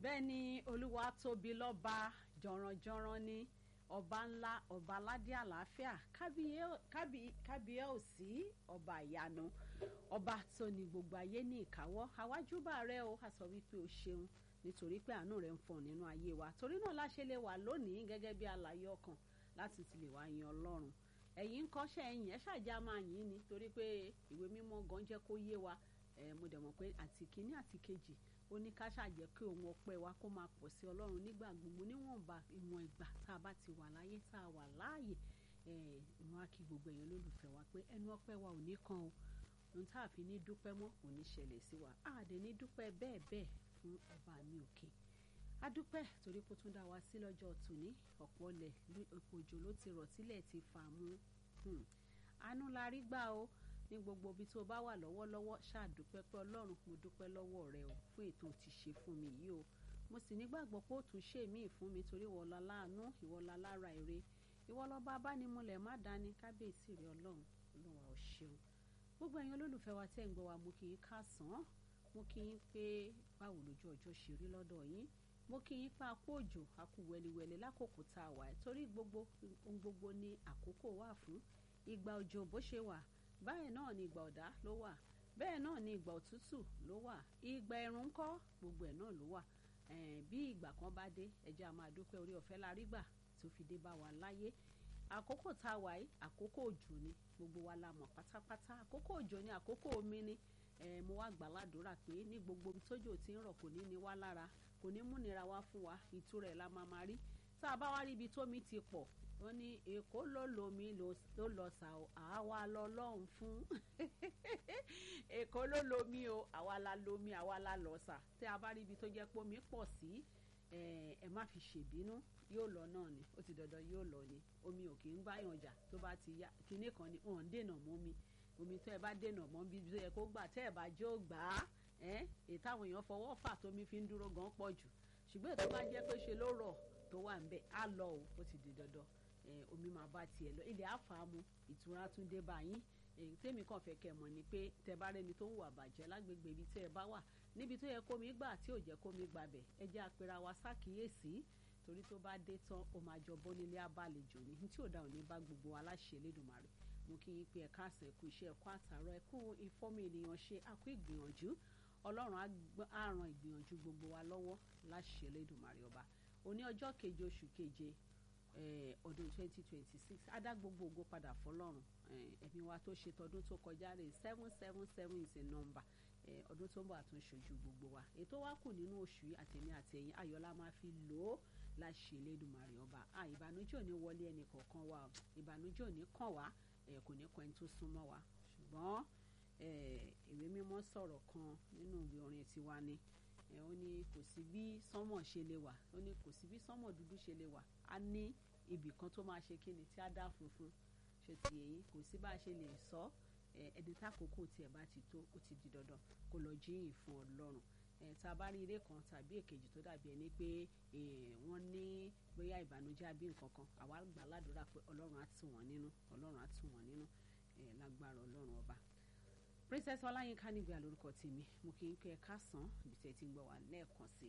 bẹ́ẹ̀ ni olúwa tóbi lọ́ba jọ̀rọ̀jọ̀rọ̀ ni ọba ńlá ọba aládé àlàáfíà kábíyé òsì ọba ìyanu ọba tó ní gbogbo ayé ní ìkáwọ́ àwájúbà rẹ o a sọ wípé o ṣeun nítorí pé àánú rẹ ń fọn nínú ayé wa torí náà la ṣe lè wà lónìí gẹ́gẹ́ bí alààyè ọkàn láti ti lè wá yan ọlọ́run ẹ̀yin ń kọ́ṣẹ́ ẹ̀yìn ẹ̀ ṣàjà máa yìn ni torí pé ìwé mímọ́ gan jẹ́ kó yé wa mo dẹ̀ mọ̀ pé àti kínní àti kejì ó ní ká ṣàjẹ́ kí òun ọpẹ́ wa kó máa pọ̀ sí ọlọ́run nígbà gbogbo níwọ̀nba ìwọ̀n ìgbà tá a bá ti wà láyé tá a wà láàyè ìwọ̀n á kí gbogbo èèyàn lólùfẹ́ wa pé ẹnu ọpẹ́ wa ò ní kan o ohun tá a fi ní dúpẹ́ mọ́ kò ní ṣẹlẹ̀ sí wa a dẹ̀ ní dúpẹ́ bẹ́ẹ̀ bẹ́ẹ̀ fún ọba mi òkè a dúpẹ́ torí kó tún dá wa sí lọ́jọ́ tòní ọ̀pọ̀ ọlẹ̀ òjò ló ti rọ̀ tílẹ̀ ti fà mú àánú la rí gbà o ní gbogbo ibi tó bá wà lọ́wọ́lọ́wọ́ ṣáàdúpẹ́ pé ọlọ́run mo dúpẹ́ lọ́wọ́ rẹ o fún ètò tí ṣe fún mi yìí o mo sì nígbàgbọ́ pé ó tún ṣe míì fún mi torí ìwọlá láàánú ìwọlá lára èrè ìwọlọ́ba abánimúlẹ̀ má dání kábíyèsí rẹ ọlọ́run ọlọ́run ò ṣeun gbogbo ẹ̀yin olólùfẹ́ wa tẹ́ ń gbọ́ wa mo kì í kásán mo kì í pé báwo lójú ọjọ́ ṣe rí lọ́dọ̀ yín mo kì í pa àpò òjò àkú wẹliwẹli lákòókò tá a wà torí gbogbo ohun gbogbo ni àkókò wà fún ìgbà òjò bó ṣe wà báyìí náà ni ìgbà ọ̀dá ló wà bẹ́ẹ̀ náà ni ìgbà òtútù ló wà ìgbà ẹ̀rùn ńkọ́ gbogbo ẹ̀ náà ló wà bí ìgbà kan bá dé ẹjẹ́ a máa dúpẹ́ orí ọ̀fẹ́ la rí gbà tó fi dé bá wa láyé àkókò tá a wà yìí àkókò òjò ni gbogbo wa la mọ̀ pátápátá àkókò òjò ni àkókò omi ni mo wá gbà ládùúrà pé ní gbogbo ibi tójò ti ń rọ̀ kò ní ní wá lára kò ní múnira wá fún wa ìtura ẹ̀ la máa máa rí tá a bá wá rí ibi tómi ti pọ̀ wọ́n ní èkó ló lomi ló lọ sà ó àwa lọ lọ́hùn fún èkó ló lomi o àwa la lomi àwa la lọ sà tí a bá rí ibi tó jẹ́ pé omi pọ̀ sí ẹ má fi ṣèbínú yóò lọ náà ni ó ti dandan yóò lọ ni omi ò kì í gbáyàn jà tó bá ti yá kinní kan ni wọn ń dènà mọ́ mi omi tó ẹ bá dènà mọ́ bí tó yẹ kó gbà tẹ́ ẹ bá jó gbà á èyí táwọn èèyàn fọwọ́ fà tómi fi ń dúró gan pọ̀ jù ṣùgbọ́n ètò bá jẹ́ pé ṣe ló rọ̀ tó wà ń bẹ̀ á lọ o ó ti di dandan omi máa bá tiẹ̀ lọ ilẹ̀ àfàmù ìtura tún dé bá yín èyí tèmi kàn fẹ́ kẹ́ mọ̀ ni pé tẹ bá rẹni tó ń wà bàjẹ́ lágbègbè ibi tẹ́ ẹ bá wà níbi tó yẹ kómi gbà tí ò jẹ́ kómi gbàbẹ̀ ẹ jẹ́ àpẹẹrẹ wa ṣàkíyèsí torí tó bá dé tán ó máa jọ bónílé abálejò ni tí ò dá òní bá gbogbo aláṣẹ Elédùmarè mo kí yín pé ẹ káàsán ẹkú iṣẹ́ ẹkú àtàrọ̀ ẹkú ìfọ́mù ènìyàn ṣe àkú ìgbìyànjú Ọlọ́run á ran ìgbìyànjú gbogbo wa lọ́wọ́ láṣẹ Elédùmarè ọba òní ọjọ́ keje oṣù keje ọdún twenty twenty six adá gbogbo ògo padà fọ́lọ́run ẹ̀mí wa tó ṣe tọdún tó kọjá rè seven seven seven is a number ọdún tó ń bọ̀ àtún ṣojú gbogbo wa ètò wa kù nínú oṣù yìí àtẹ̀mí àtẹ̀yìn ayọ̀lá máa fi lò ó láṣẹ Elédùmarè ọba ìbànújẹ́ ò ní wọlé ẹnì kọ̀ọ̀kan wa ìbànújẹ́ ò ní kàn wá kò ní kàn ẹni tó súnmọ́ wa ṣùgbọ́n ìwé mímọ́ sọ̀rọ̀ kan nínú ìwé orin tiwa ni ó ní kò sí bí sánmọ̀ ṣe lè wà ó ní kò sí bí sánmọ̀ dúdú ṣe lè wà á ní ibì kan tó máa ṣe kíni tí á dá funfun ṣe ti èyí kò sí bá a ṣe lè sọ ẹni tákòókò tiẹ̀ bá ti tó ó ti di dandan kó lọ jíyìn fún Ọlọ́run tá a bá rí eré kan tàbí èkejì tó dàbí ẹni pé wọ́n ní bóyá ìbànújẹ́ àbí nǹkan kan àwa gbà ládùúrà pé Ọlọ́run á tù wọ́n nínú Ọlọ́run á tù wọ́n nínú lágbára Ọlọ́run ọba princess ọláyínká nígbà lórúkọ tèmi mo kì í pé ẹ káàsán ibi tẹ́ ti ń gbọ́ wá lẹ́ẹ̀kan sí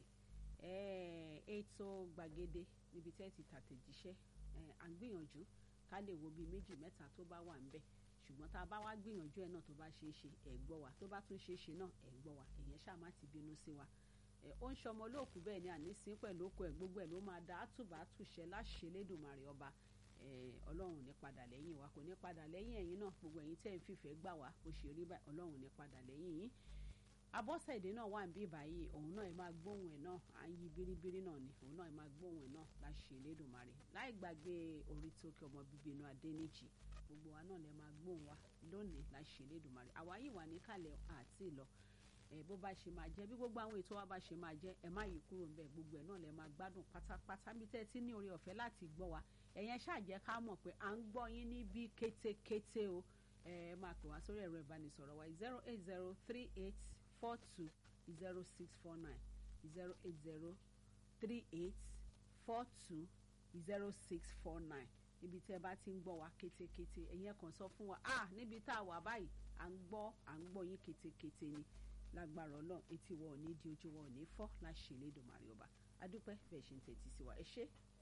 ètò gbàgede níbi tẹ́ ti tàtẹ̀jíṣẹ́ à ń gbìyànjú ká lè wo bíi méjì mẹ́ta tó bá wà ńbẹ̀ ṣùgbọ́n tá a bá wá gbìyànjú ẹ̀ náà tó bá ṣeé ṣe ẹ̀ gbọ́ wa tó bá tún ṣeé ṣe náà ẹ̀ gbọ́ wa èyàn ṣáà má ti bínú sí wa ó ń ṣọmọ olóòkú bẹ́ẹ̀ ni ànísín pẹ̀lú òkú ẹ̀ gbogbo ẹ̀ ló máa da àtùbà àtùṣẹ́ láṣẹ Elédùmarè ọba ọlọ́run ní padà lẹ́yìn wa kò ní padà lẹ́yìn ẹ̀yin náà gbogbo ẹ̀yin tẹ́ ń fìfẹ́ gbà wá bó ṣe rí báyìí ọlọ́run ní padà lẹ́yìn yín abọ́sẹ̀dé náà wà ń bí báyìí òun náà ẹ máa gbóhùn ẹ̀ náà à ń yí biribiri náà ni òun náà ẹ máa gbóhùn ẹ̀ náà láṣẹ Elédùmarè láì gbàgbé orí tó kí ọmọ bíbí inú Adéníjì gbogbo wa náà lẹ máa gbóhùn wa lónìí láṣẹ Elédùmarè àwa yìí wà níkàlẹ̀ àti ìlọ ẹ bó bá ṣe máa jẹ bí gbogbo àwọn ètò wa bá ṣe máa jẹ ẹ má yí kúrò ńbẹ̀ gbogbo ẹ̀ náà lẹ máa gbádùn pátápátá bí tẹ́ ẹ ti ní oore ọ̀fẹ́ láti gbọ́ wa ẹ̀yẹn ṣàjẹ́ ká mọ̀ pé à ń gbọ́ yín níbí kétékété o ẹ máa pè wá sórí ẹ̀rọ ìbánisọ̀rọ̀ wa zero eight zero three eight four two zero six four nine zero eight zero three eight four two zero six four nine níbi tẹ́ ẹ bá ti ń gbọ́ wa kétékété ẹ̀yẹn kàn sọ fún wa ah níbi tá a wà báyìí à ń gbọ́ à ń gbọ́ yín kétékété ni lágbára ọlọ́run etí wọn ò ní di ojú wọn ò ní fọ́ láṣẹ Elédùmarè ọba adúpẹ́ bẹ́ẹ̀ ṣe ń tẹ́tí sí wa ẹ ṣé